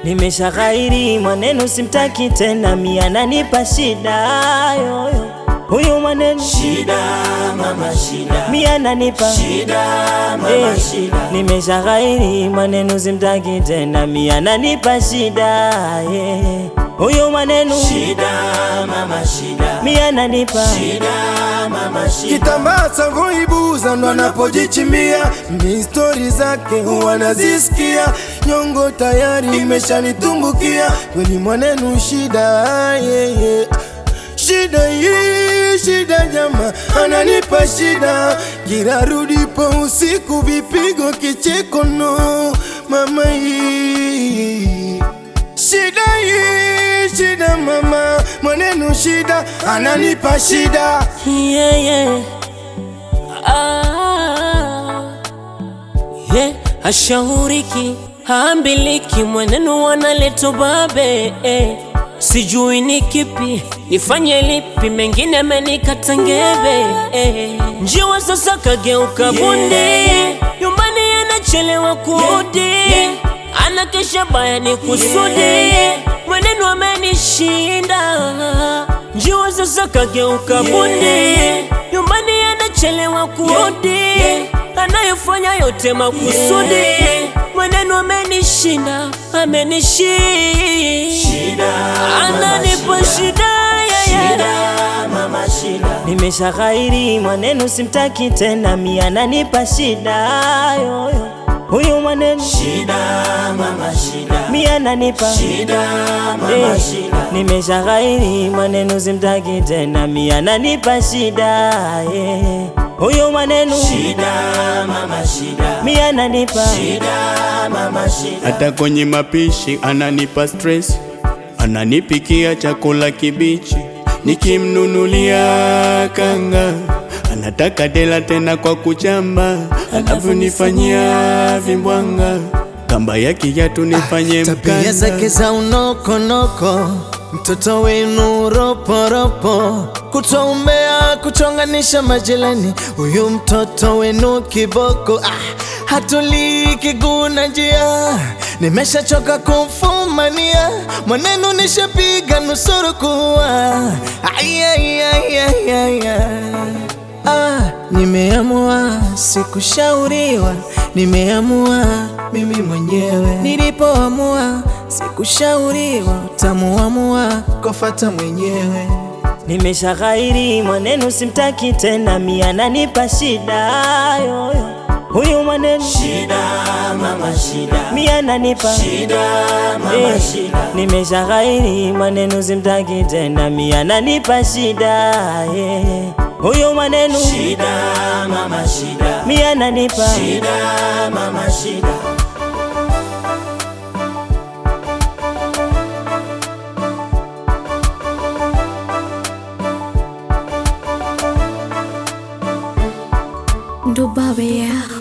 Nimesha ghairi maneno simtaki tena, mi ananipa shida yoyo. Huyu maneno Shida mama shida, mi ananipa shida mama Eh, shida, Nimesha ghairi maneno simtaki tena, mi ananipa shida yeah. Huyu maneno shida mama shida, mi ananipa shida mama shida. Kitambaa cha voibuza ndo anapojichimbia, ni stori zake huwa nazisikia, nyongo tayari imeshanitumbukia, kweli mwanenu shida yeah, yeah. Shida hii shida jama, ananipa shida, kirarudipo usiku, vipigo kicheko, no mama hii Shida hii shida mama, mwanenu shida, ananipa shida yeah, yeah. Ah, yeah. Hashauriki haambiliki, mwenendo wanaleta babe eh. Sijui ni kipi nifanye lipi, mengine amenikata ngebe eh. Njiwa sasa kageuka bundi, nyumbani anachelewa kurudi, anakesha baya ni kusudi, mwenendo amenishinda. Njiwa sasa kageuka bundi, nyumbani anachelewa kurudi, anayofanya yote makusudi, mwenendo amenishinda, amenishinda, ananipa shida yeah, yeah. Shida mama shida, Nimesha ghairi maneno simtaki tena, mi ananipa shida yoyo. Huyu maneno shida mama shida, mi ananipa shida mama Eh, shida, Nimesha ghairi maneno simtaki tena, mi ananipa shida yeah. Huyu maneno shida mama shida, mi ananipa shida mama shida. hata kwenye mapishi ananipa stress, ananipikia chakula kibichi, nikimnunulia kanga anataka dela tena kwa kuchamba, anavyonifanyia vimbwanga, kamba ya kiatu nifanye Tabia zake mkanda. za unokonoko, mtoto wenu roporopo, kutoumea kuchonganisha majirani, huyu mtoto wenu kiboko. Ah, hatulii kiguna njia, nimeshachoka kumfumania, mwanenu nishapiga nusuru kuwa Ai, ai, ai, ai, ai, ai. Ah, nimeamua sikushauriwa, nimeamua mimi mwenyewe. Nilipoamua sikushauriwa, utamuamua kufata mwenyewe. Nimesha ghairi maneno simtaki tena, mi ananipa shida yoyo. Huyu maneno Shida mama shida, mi ananipa shida mama Eh, shida, Nimesha ghairi maneno simtaki tena, mi ananipa shida yeah. Huyu maneno shida mama shida, mi ananipa shida mama shida. Dubabe ya